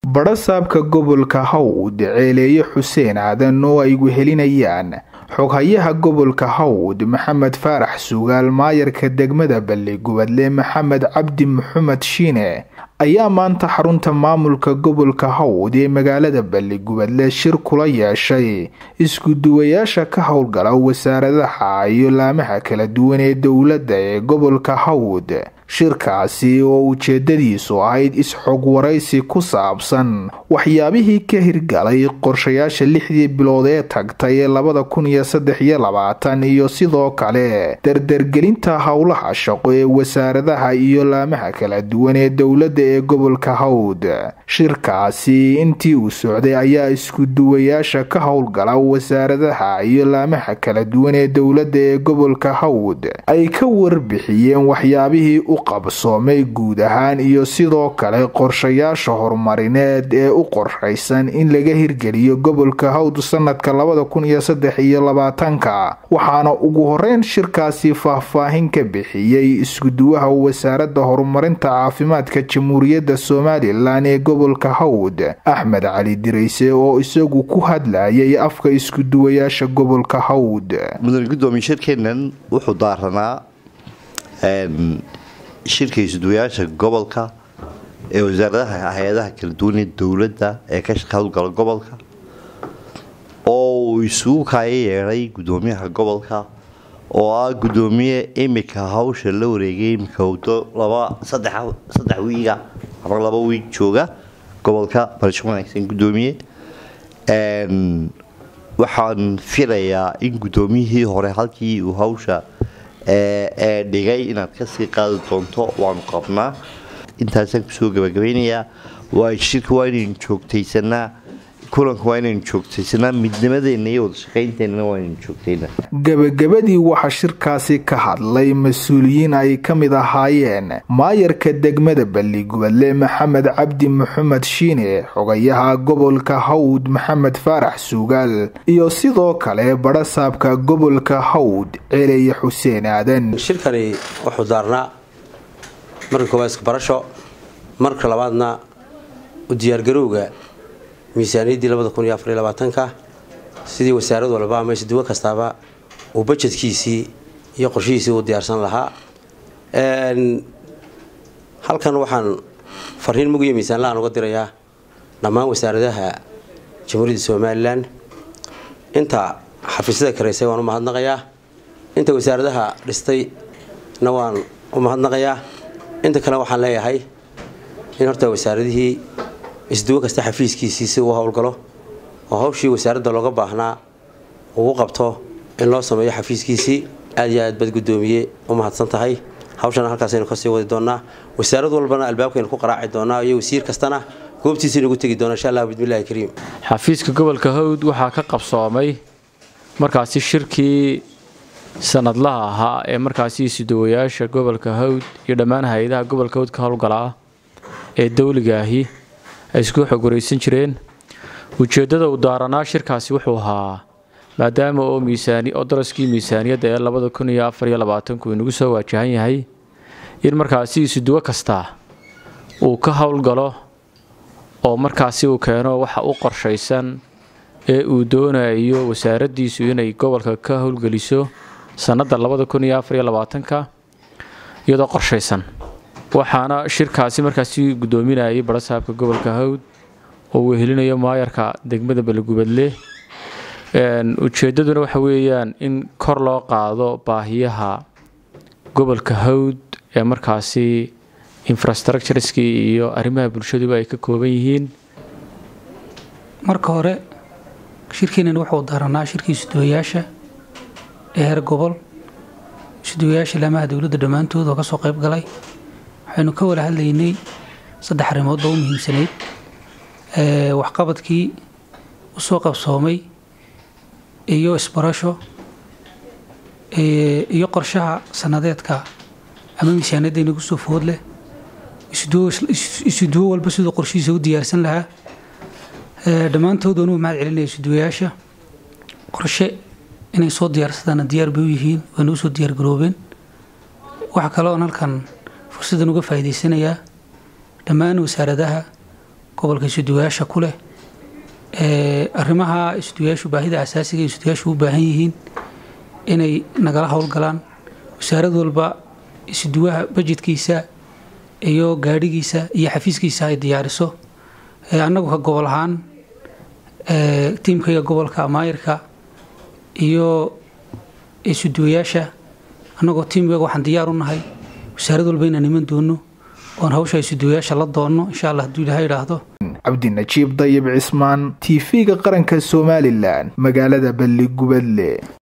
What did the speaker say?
badhasaabka gobolka hawd ceeleeye xuseen aadan oo ay wehelinayaan xoghayaha gobolka hawd maxamed faarax sugaal maayarka degmada balligubadle maxamed cabdi maxamed shiine ayaa maanta xarunta maamulka gobolka hawd ee magaalada balligubadle shir kula yeeshay isku-duwayaasha ka howlgala wasaaradaha iyo laamaha kala duwan ee dowladda ee gobolka hawd shirkaasi oo ujeedadiisu ahayd is-xog waraysi ku saabsan waxyaabihii ka hirgalay qorshayaasha lixdii bilood ee tagtay ee labada kun iyo saddex iyo labaatan iyo sidoo kale dardargelinta howlaha shaqo ee wasaaradaha iyo laamaha kala duwan ee dowladda ee gobolka hawd shirkaasi intii uu socday ayaa isku-duwayaasha ka howlgala wasaaradaha iyo laamaha kala duwan ee dowladda ee gobolka hawd ay ka warbixiyeen waxyaabihii u qabsoomay guud ahaan iyo sidoo kale qorshayaasha horumarineed ee u qorshaysan in laga hirgeliyo gobolka hawd sanadka labada kun iyo saddex iyo labaatanka waxaana ugu horeyn shirkaasi faahfaahin ka bixiyey isku-duwaha wasaaradda horumarinta caafimaadka jamhuuriyadda somalilan ee gobolka hawd axmed cali dirayse oo isagu ku hadlayay afka isku-duwayaasha gobolka hawd mudane gudoomiye shirkeennan wuxuu daaranaa shirka isduwayaasha gobolka ee wasaaradaha hay-adaha kala duwan ee dowladda ee ka howlgala gobolka oo uu isugu kaayo yeedhay gudoomiyaha gobolka oo ah gudoomiye imika hawsha la wareegay imika wado laba saddex wiiga ama laba wiig jooga gobolka barasho wanaagsan gudoomiye waxaan filayaa in gudoomiyihii hore halkii uu hawsha ee dhigay inaad kasii qaadi doonto waanu qabnaa intaasaan kusoo gabagabeynayaa waa shirka waa inaynu joogtaysanaa kulanka waa inaynu joogtaysanaa midnimadeenna iyo wadashaqaynteenana waa inaynu joogtaynaa gabagabadii waxaa shirkaasi ka hadlay mas-uuliyiin ay ka mid ahaayeen maayarka degmada balligubadle maxamed cabdi maxamed shiine xogayaha gobolka hawd maxamed faarax suugaal iyo sidoo kale badhasaabka gobolka hawd ceeleye xuseen aadan shirkani wuxuu daarnaa marka koowaad iskabarasho marka labaadna u diyaargarowga miisaaniyaddii labada kun iyo afariyo labaatanka sidii wasaarad walba ama isduwo kastaaba uu bajedkiisii iyo qorshihiisii u diyaarsan lahaa halkan waxaan fariin mugiyo miisaanlahaan uga dirayaa dhammaan wasaaradaha jamhuuriyadda somalilan inta xafiisyada karaysay waan u mahadnaqayaa inta wasaaradaha dhistayna waan u mahadnaqayaa inta kale waxaan leeyahay in horta wasaaradihii isduwo kasta xafiiskiisii si uu howlgalo oo hawshii wasaaradda looga baahnaa uu qabto in loo sameeyo xafiiskiisii aad iyo aad baad gudoomiye u mahadsan tahay hawshana halkaasaynu kasii wadi doonaa wasaarad walbana albaabkaynu ku qaraaci doonaa iyo wasiir kastana goobtiisaynu ugu tegi doona insha allah bismillahi kariim xafiiska gobolka hawd waxaa ka qabsoomay markaasi shirkii sanadlaha ahaa ee markaasi isudawayaasha gobolka hawd iyo dhammaan hay-adaha gobolka hawd ka howlgalaa ee dawligaahi ay isku xog waraysan jireen ujeeddada uu daaranaa shirkaasi wuxuu ahaa maadaama oo miisaani oo daraskii miisaaniyadda ee labada kun iyo afar iyo labaatanku inagu soo waajahan yahay in markaasi isuduwo kasta uu ka howlgalo oo markaasi uu keeno waxa u qorshaysan ee uu doonayo wasaaraddiisu inay gobolka ka howlgeliso sannadda labada kun iyo afar iyo labaatanka iyadoo qorshaysan waxaana shirkaasi markaasi gudoominayay badhasaabka gobolka hawd oo uu helinayo maayarka degmada balligubadle ujeeddaduna waxa weeyaan in kor loo qaado baahiyaha gobolka hawd ee markaasi infrastructureskii iyo arrimaha bulshaduba ay ka kooban yihiin marka hore shirkeenan wuxuu daaranaa shirkii isuduwayaasha ee heer gobol isuduwayaasha laamaha dowladda dhammaantood oo kasoo qayb galay waxaynu ka wada hadlaynay saddex arrimood oo u muhiimsanayd waxqabadkii usoo qabsoomay iyo isbarasho iyo qorshaha sanadeedka ama miisaaniyadda inagu soo food leh isuduwo walba siduu qorshihiisa u diyaarsan lahaa dhammaantood waan u mahad celinaya isuduwayaasha qorshe inay soo diyaarsadaana diyaar bay u yihiin wayna usoo diyaargaroobeen waxaa kale oon halkan fursaddan uga faa'iidaysanayaa dhammaan wasaaradaha gobolka isuduwayaasha ku leh arrimaha isuduwayaashu baahida asaasiga isuduwayaashu u baahan yihiin inay nagala howlgalaan wasaarad walba isuduwaha bajedkiisa iyo gaadhigiisa iyo xafiiskiisa ay diyaariso annagu ka gobol ahaan tiimkayga gobolka maayirka iyo isuduwayaasha annagoo tiimkayga waxaan diyaar u nahay wasaarad walba inaan iman doono oon hawsha isuduwayaasha la doonno insha allah hadduu ilaha idhaahdo cabdinajiib dayib cismaan t v-ga qaranka somalilan magaalada balli gubadle